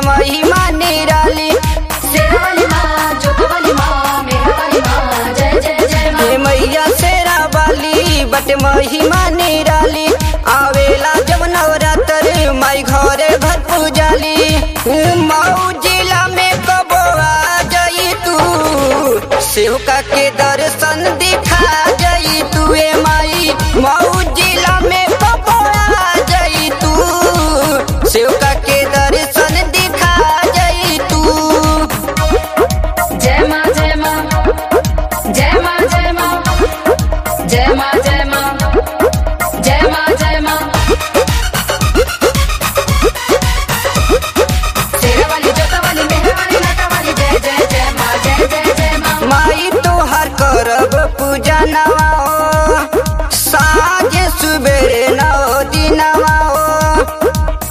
महिमा निराली शेरावाली माँ जोधावाली माँ मेहरावाली माँ जय जय जय माँ हे मैया शेरा वाली बट महिमा निराली आवेला जब नवरात्र माई घरे घर पूजाली मऊ जिला में कबो आ जाई तू सेवका के दर्शन दिखा जाई तू ए माई मऊ जिला में कबो आ जाई तू सेवका के दर्शन दिखा जाई तू जय माँ जय माँ जय माँ जय माँ जय माँ जय माँ जय माँ जय माँ शेरावाली जोतावाली मेहरावाली नाटावाली जय जय जय माँ जय जय जय माँ माई तोहर करब पूजा नवा ओ साँझ सुबेरे नौ दिनवा ओ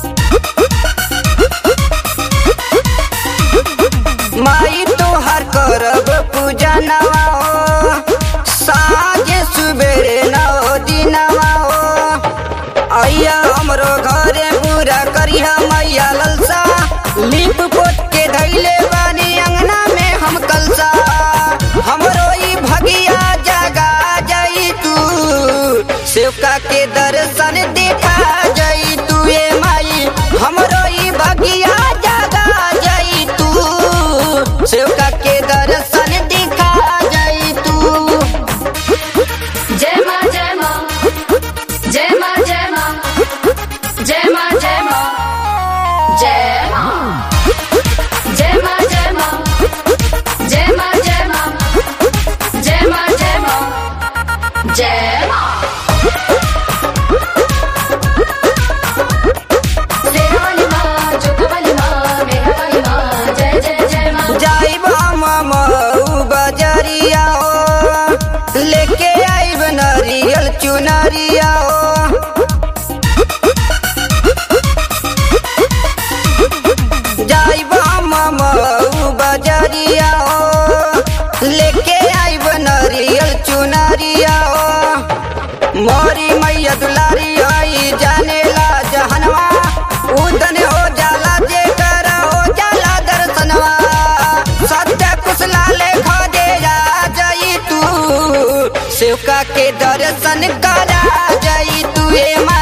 माई तोहर करब पूजा नवा ओ साँझ सुबेरे नौ दिनवा ओ आइया हमरो घरे पूरा करिहा मैया ललसा लिप पोत के धैले बानी अंगना में हम कलसा हमरो ई भगिया जगा जाई तू सेवका के दर्शन देखा जाई तू ए माई हमरो ई भगिया जगा जाई तू सेवका के दर्शन दिखा जाई तू जय माँ जय माँ जय माँ जय माँ जय माँ जय माँ जय माँ जय माँ जय माँ जय माँ जय माँ जय माँ जय माँ जय माँ शेरावाली माँ जोधावाली माँ मेहरावाली माँ जय जय जय माँ जाइब हम मऊ बजरिया ओ लेके आइब नरियल चुनरिया ओ जाइब हम मऊ बजरिया ओ लेके आइब नरियल चुनरिया ओ मोरी मैया दुलारी आई जानेला जहनवा उदन हो जाला जे कर हो जाला दर्शनवा सत्य कुशला ले खोजे जा जाई तू सेवका के दर्शन करा जाई तू ए माई